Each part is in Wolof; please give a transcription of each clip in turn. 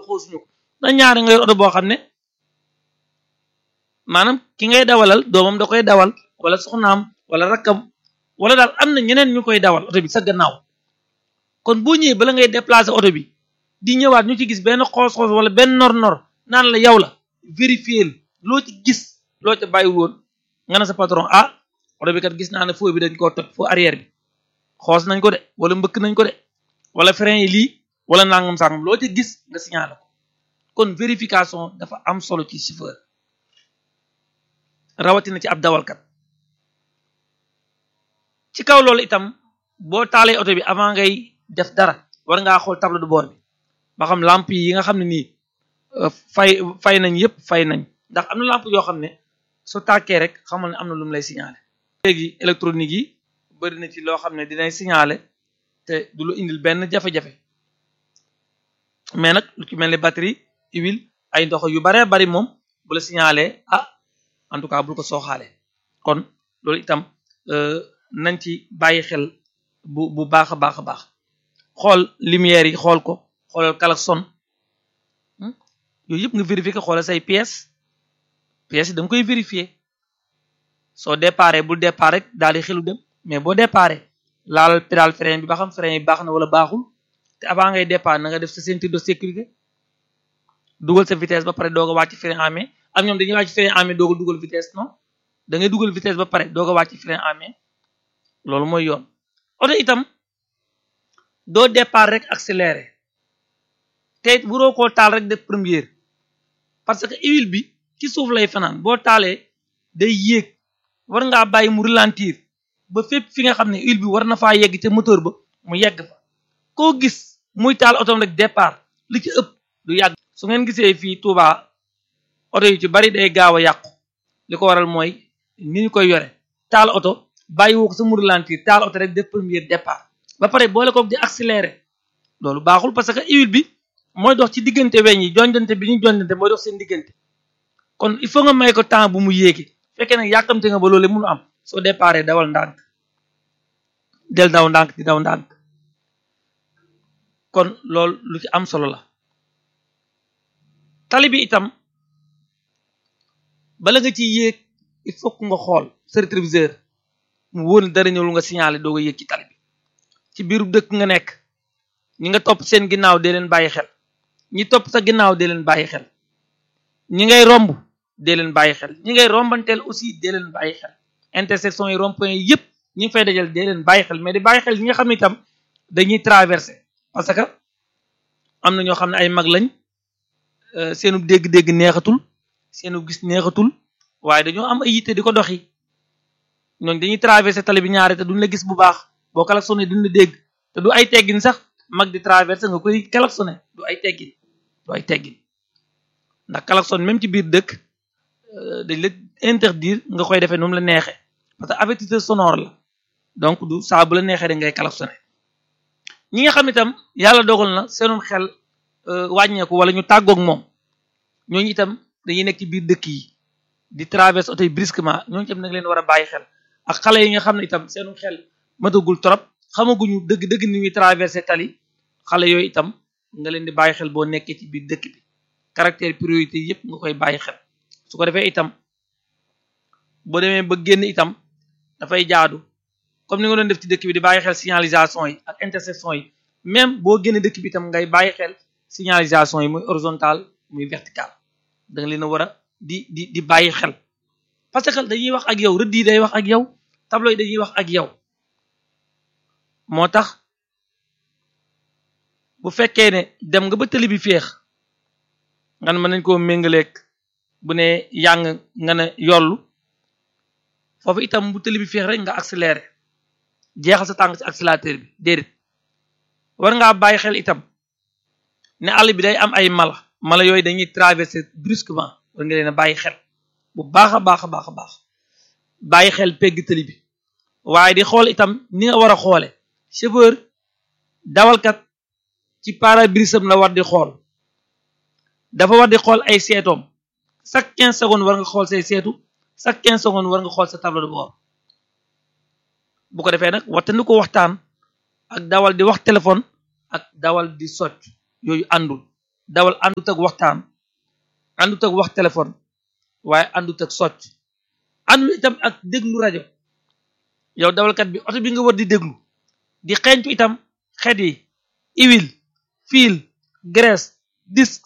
xoosuñu ko da ñaari nga yor oto boo xam ne maanaam ki ngay dawalal doomam da koy dawal wala soxnaam wala rakkam wala daal am na ñeneen ñu koy dawal oto bi sa gannaaw kon boo ñëwee bala ngay déplacer oto bi di ñëwaat ñu ci gis benn xoos-xoos wala benn nor-nor naan la yow la vérifier loo ci gis loo ca bàyyiwul woon nga ne sa patron ah oto bi kat gis naa ne feu bi dañ koo toj feu arrière bi xoos nañ ko de wala mbëkk nañ ko de wala frein yi lii wala nangam sangam loo ci gis nga signalé ko kon vérification dafa am solo ci chauffeur rawatina ci ab dawalkat ci kaw loolu itam boo taalee oto bi avant ngay def dara war ngaa xool tableau de bord bi ba xam lampe yi nga xam ne nii fay fay nañ yëpp fay nañ ndax am na lampe yoo xam ne su tàkkee rek xamal ne am na lu mu lay signaler. léegi électronique yi bëri na ci loo xam ne dinay signaler te du lu indil benn jafe-jafe mais nag lu ci mel ni batterie huile ay ndox yu baree bari moom bu la signaler ah en tout cas bul ko sooxaale kon loolu itam nañ ci bàyyi xel bu bu baax a baax a baax xool lumière yi xool ko xoolal klaxon yooyu yëpp nga vérifier ko xoolal say pièces pièces yi da nga koy vérifier soo déparé bul départ rek daal di xelu dem mais boo déparé laal pédale frein bi ba xam frein yi baax na wala baaxul te avant ngay départ na nga def sa ceinture de sécurité dugal sa vitesse ba pare doog a wàcc frein en main ak ñoom dañuy wàcc frein en main doog a dugal vitesse non da ngay dugal vitesse ba pare doog a wàcc frein en main loolu mooy yoon oto itam doo départ rek accéléré te it buroo koo taal rek def première parce que huile bi ci suuf lay fanaan boo taalee day yéeg war ngaa bàyyi mu ralentir ba fépp fi nga xam ne huile bi war na faa yegg ca moteur ba mu yegg fa koo gis muy taal otom rek départ li ci ëpp du yàgg su ngeen gisee fii Touba oto yu ci bari day gaaw a yàqu li ko waral mooy ni ñu koy yore taal oto bàyyi woo ko sa mu ralentir taal oto rek def première départ ba pare boole ko di accélérer loolu baaxul parce que huile bi mooy dox ci diggante weñ yi jonjante bi ñu jonjante mooy dox seen diggante kon il faut nga may ko temps bu mu yéegi fekkee nag yàkkamte nga ba loolu mënu am soo déparé dawal ndànk del daw ndànk di daw ndànk kon loolu lu ci am solo la tali bi itam bala nga ci yéeg il faut que nga xool sa rétroviseur mu wóor dara ñëw lu nga signalé doo nga yéeg ci tali bi ci biiru dëkk nga nekk ñi nga topp seen ginnaaw dee leen bàyyi xel ñi topp sa ginnaaw dee leen bàyyi xel ñi ngay romb dee leen bàyyi xel ñi ngay rombanteel aussi dee leen bàyyi xel intersection yi rond point yi yëpp ñi ngi fay dajal dee leen bàyyi xel mais di bàyyi xel ñi nga xam ne itam dañuy traversé parce que am na ñoo xam ne ay mag lañ seenu dégg-dégg neexatul seenu gis neexatul waaye dañoo am ay yitte di ko doxi ñooñ dañuy traversé tali bi ñaare te duñ la gis bu baax boo klaxonné duñ la dégg te du ay teggin sax mag di traversé nga koy klaxonné du ay teggin du ay teggin ndax klaxon même ci biir dëkk dañ la interdire nga koy defee nu mu la neexee parce que avertisseur sonore la donc du saa bu la neexee da ngay klaxonné ñi nga xam itam yàlla dogal na seenum xel wàññeeku wala ñu tàggoog moom ñooñu itam dañuy nekk ci biir dëkk yi di traverse oto yi brusquement ñooñu itam nag leen war a bàyyi xel ak xale yi nga xam ne itam seenum xel matagul trop xamaguñu dëgg-dëgg ni ñuy traversé tali xale yooyu itam nga leen di bàyyi xel boo nekkee ci biir dëkk bi caractère priorité yëpp nga koy bàyyi xel su ko defee itam boo demee ba génn itam dafay jaadu comme ni nga doon def ci dëkk bi di bàyyi xel signalisation yi ak intersection yi même boo génne dëkk bi itam ngay bàyyi xel signalisation yi muy horizontal muy vertical da nga leen a war a di di di bàyyi xel parce que dañuy wax ak yow rëdd yi day wax ak yow tableau yi dañuy wax ak yow moo tax bu fekkee ne dem nga ba tëli bi féex nga ne mën nañ koo méngaleeg bu ne yàng nga ne yollu foofu itam bu tëli bi féex rek nga accéléré jeexal sa tànk ci accélérateur bi déedéet war ngaa bàyyi xel itam ne àll bi day am ay mala mala yooyu dañuy traversé brusquement war nga leen a bàyyi xel bu baax a baax a baax a baax bàyyi xel pegg tëli bi waaye di xool itam ni nga war a xoole chauffeur dawalkat ci pare-brise la war di xool dafa war di xool ay seetoom chaque quinze secondes war nga xool say seetu chaque quinze secondes war nga xool sa tableau de bord bu ko defee nag waxtandi ko waxtaan ak dawal di wax téléphone ak dawal di socc yooyu àndul dawal àndut ak waxtaan àndut ak wax téléphone waaye àndut ak socc àndul itam ak déglu rajo yow dawalkat bi oto bi nga war di déglu di xeeñtu itam xet yi huile fil graisse disque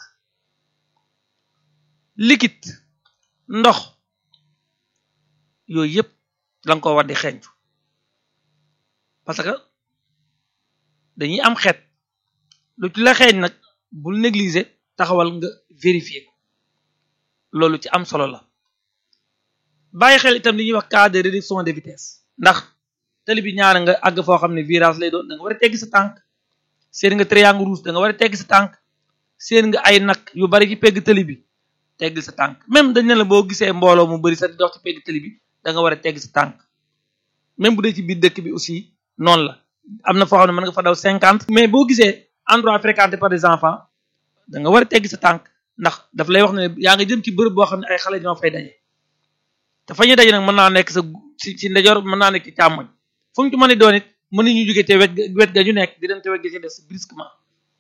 liquide ndox yooyu yëpp la nga ko war di xeeñtu parce que dañuy am xeet lu ci la xeeñ nag bul négliger taxawal nga vérifier ko loolu ci am solo la bàyyi xel itam li ñuy wax cas de réduction de vitesse ndax tali bi ñaara nga àgg foo xam ne virage lay doon da nga war a teggi sa tànk seen nga triangle rouge da nga war a teggi sa tànk seen nga ay nag yu bari ci pegg tali bi teggil sa tànk même dañ ne la boo gisee mbooloo mu bari sa di dox ci pegg tali bi da nga war a teggi sa tànk même bu dee ci biir dëkk bi aussi noonu la am na foo xam ne mën nga fa daw cinquante mais boo gisee endroit fréquenté par des enfants da nga war a teggi sa tànk ndax daf lay wax ne yaa nga jëm ci bërëb boo xam ne ay xale ñoo fay daje te fa ñuy daje nag mën naa nekk sa ci ci ndeyjoor mën naa nekk ci càmmoñ fu mu ci mën a doon it mën nañu jóge te wet wet ga ñu nekk di dem te wet ga ci des brusquement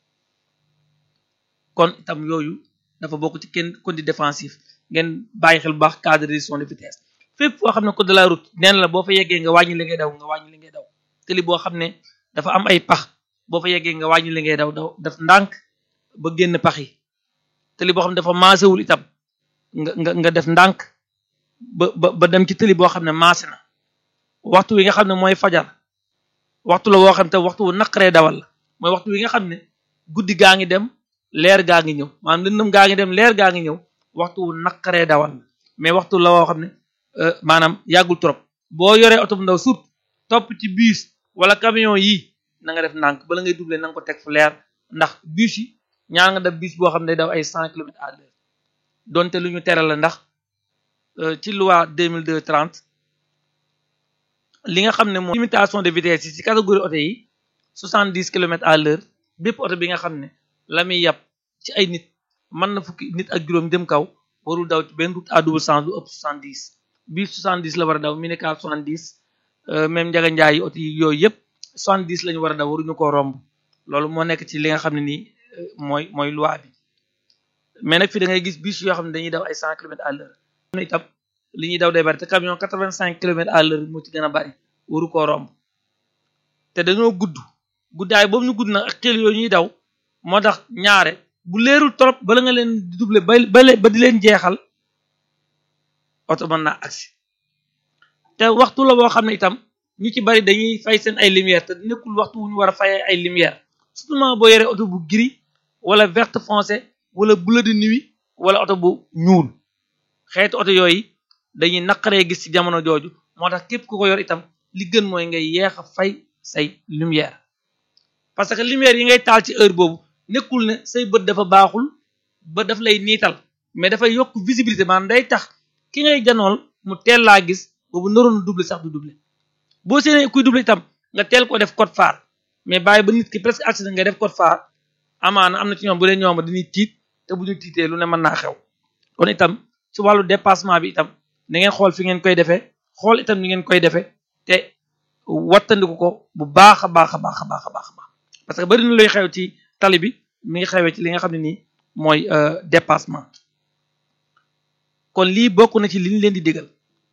kon itam yooyu dafa bokk ci kenn conduite défensif ngeen bàyyi xel bu baax cas de réduction de vitesse fépp foo xam ne code de la route neen la boo fa yeggee nga wàññi li ngay daw nga wàññi li ngay daw tëli boo xam ne dafa am ay pax boo fa yeggee nga wàññi li ngay daw daw daf ndànk ba génn pax yi tëli boo xam ne dafa maasewul itam nga nga nga def ndànk ba ba ba dem ci tëli boo xam ne maase na waxtu wi nga xam ne mooy fajar waxtu la woo xam te waxtu wu naqaree dawal la mooy waxtu wi nga xam ne guddi gaa ngi dem leer gaa ngi ñëw maanaam lëndëm gaa ngi dem leer gaa ngi ñëw waxtu wu naqaree dawal la mais waxtu la woo xam ne maanaam yàggul trop boo yoree oto bu ndaw surtout topp ci bus wala camion yi na nga def ndànk bala ngay doublé na nga ko teg fu leer ndax bus yi ñaar nga def bus boo xam ne day daw ay cent kilomètres à l'heure donte lu ñu tere la ndax ci loi 2002 30 li nga xam ne moom limitation de vitesse yi ci catégorie oto yi soixante dix kilomètres à l'heure bépp oto bi nga xam ne la muy yàpp ci ay nit mën na fukki nit ak juróom jëm kaw warul daw ci benn route à double sens lu ëpp soixante dix bii soixante dix la war a daw minicar soixante dix même njaga njaay yi oto yi yooyu yëpp soixante dix la ñu war a daw waruñu koo romb loolu moo nekk ci li nga xam ne nii mooy mooy loi bi mais nag fii da ngay gis bus yoo xam ne dañuy daw ay cent kilomètres à l'heure am na itam li ñuy daw day bari te camion quatre vingt cinq kilomètres à l'heure moo ci gën a bari waru koo romb te dañoo gudd guddaay boobu ñu gudd nag ak xel yooyu ñuy daw moo tax ñaare bu leerul trop bala nga leen di doubler ba ba di leen jeexal oto mën naa agsi te waxtu la boo xam ne itam ñu ci bari dañuy fay seen ay lumière te nekkul waxtu wu ñu war a fayee ay lumière surtout boo yoree oto bu gris wala verte foncé wala bleu de nuit wala oto bu ñuul xeetu oto yooyu dañuy naqaree gis ci jamono jooju moo tax képp ku ko yor itam li gën mooy ngay yeex a fay say lumière parce que lumière yi ngay taal ci heure boobu nekkul ne say bët dafa baaxul ba daf lay niital mais dafay yokk visibilité maanaam day tax ki ngay janool mu teel laa gis boobu naroon double sax du double boo séenee kuy double itam nga teel ko def code phare mais bàyyi ba nit ki presque accident nga def code phare amaana am na ci ñoom bu dee ñoom dañuy tiit te bu ñu tiitee lu ne mën naa xew kon itam ci wàllu dépassement bi itam na ngeen xool fi ngeen koy defee xool itam ni ngeen koy defee te wattandiku ko bu baax a baax a baax a baax a baax parce que bari na luy xew ci tali bi mi ngi xewee ci li nga xam ne nii mooy dépassement kon lii bokk na ci li ñu leen di digal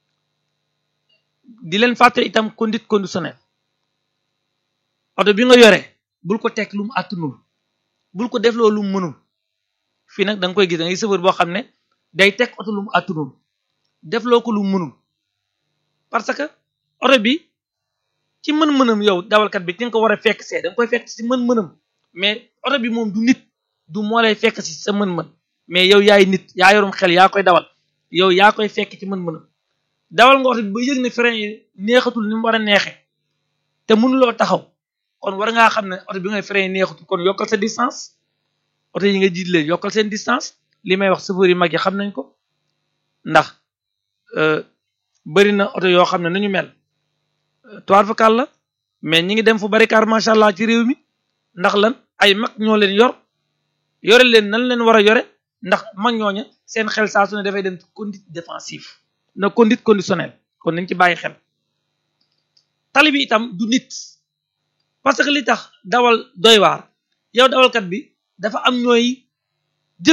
di leen fàttali itam conduite conditionnelle oto bi nga yore bul ko teg lu mu àttanul bul ko def loolu lu mu mënul fii nag da nga koy gis da ngay sëfër boo xam ne day teg oto lu mu àttanul def loo ko lu mu mënul parce que oto bi ci mën-mënam yow dawalkat bi ci nga ko war a fekk see da nga koy fekk ci mën-mënam mais oto bi moom du nit du moo lay fekk ci sa mën-mën mais yow yaay nit yaa yorum xel yaa koy dawal yow yaa koy fekk ci mën-mënam dawal nga oto bi ba yëg ne frein yi neexatul ni mu war a neexee te mënuloo taxaw kon war ngaa xam ne oto bi ngay frein yi neexatul kon yokkal sa distance oto yi nga jiit leen yokkal seen distance li may wax chauffeur yi mag yi xam nañ ko ndax bëri na oto yoo xam ne nañu mel toir vocal la mais ñi ngi dem fu bari car macha allah ci réew mi ndax lan ay mag ñoo leen yor yore leen nan leen war a yore ndax mag ñooña seen xel saa su ne dafay dem conduite défensive na conduite conditionnelle kon nañ ci bàyyi xel tali bi itam du nit parce que li tax dawal doy waar yow dawalkat bi dafa am ñooy